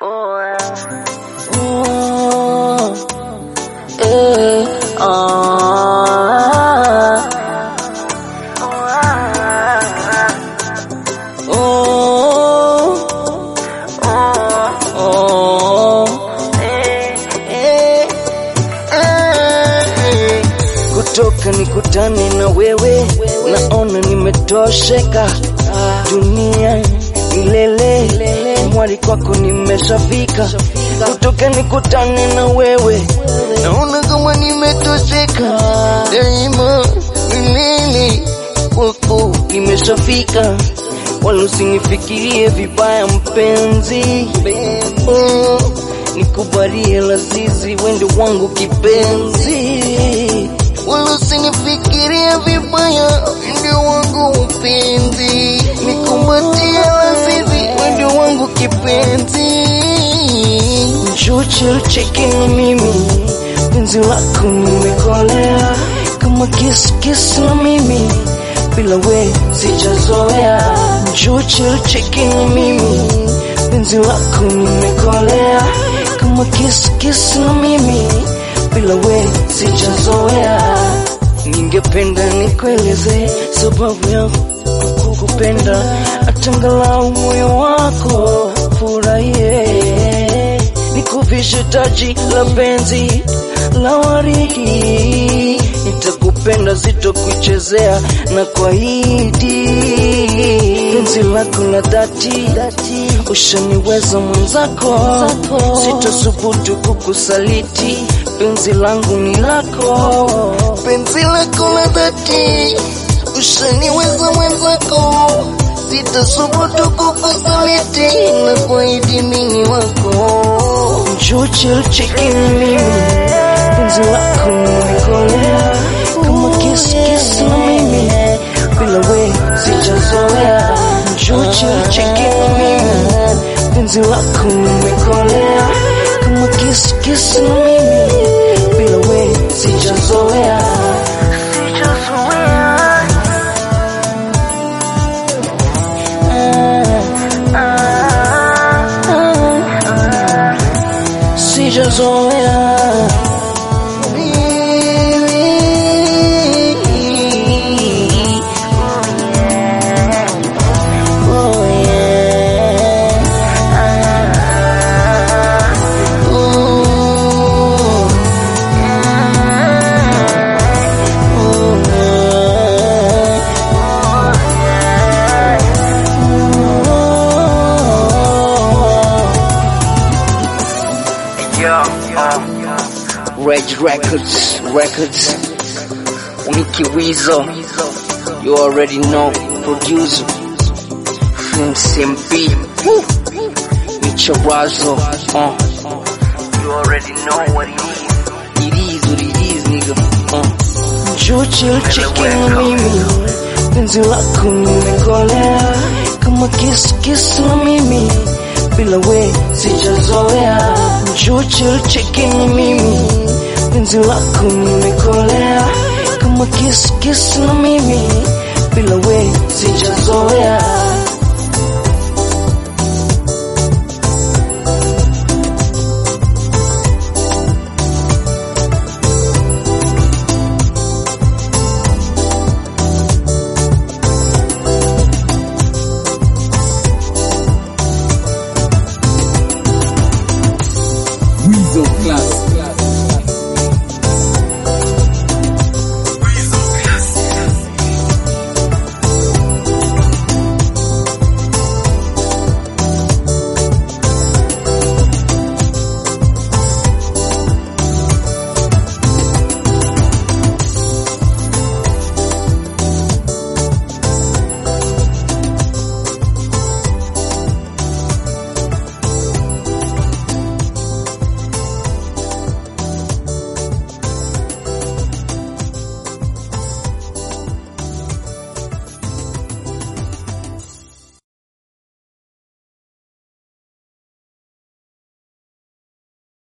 Kutoka nikutane na wewe, naona nimetosheka. Dunia milele, mwali kwako nimeshafika. Kutoka nikutane na wewe, naona kama nimetosheka. Daima milele, kwako nimeshafika. Wala usinifikirie vibaya mpenzi, oh, nikubalie lazizi, wendo wangu kipenzi wala usinifikirie vibaya, ndio wangu upenzi, nikumbatie lazizi, ndio wangu kipenzi. Njoo chill cheki na mimi, penzi lako nimekolea, kama kiss kiss na mimi, bila we sijazoea. Njoo chill cheki na mimi, penzi lako nimekolea, kama kiss kiss na mimi bila we sijazoea. Ningependa nikueleze sababu ya kukupenda, atangalau moyo wako furahie, nikuvishe taji la penzi la waridi, nitakupenda sitokuchezea na kuahidi penzi lako la dhati, ushaniweza mwenzako, sitasubutu kukusaliti penzi langu ni lako, penzi lako la dhati, ushaniweza mwenzako, sitasubutu kukusaliti na kuahidi mimi wako. Njoo chill cheki na mimi, penzi lako nimekolea, kama kiss kiss na mimi, bila we sijazoea. Njoo chill cheki na mimi, penzi lako nimekolea, kama kiss kiss na mimi bila we sijazoea. Sijazoea. Oh yeah. Ooh. Reg Records, Records, Mickey Weasel, you already know, producer, Film SMP, Micharazo, uh, you already know what it is, it is what it is, nigga, uh. Njoo chill cheki na mimi, penzi lako nimekolea, kama kiss kiss na mimi, bila we sijazoea. Njoo chill cheki na mimi, penzi lako nimekolea, kama kiss kiss na mimi, bila we sijazoea. Weasel Class.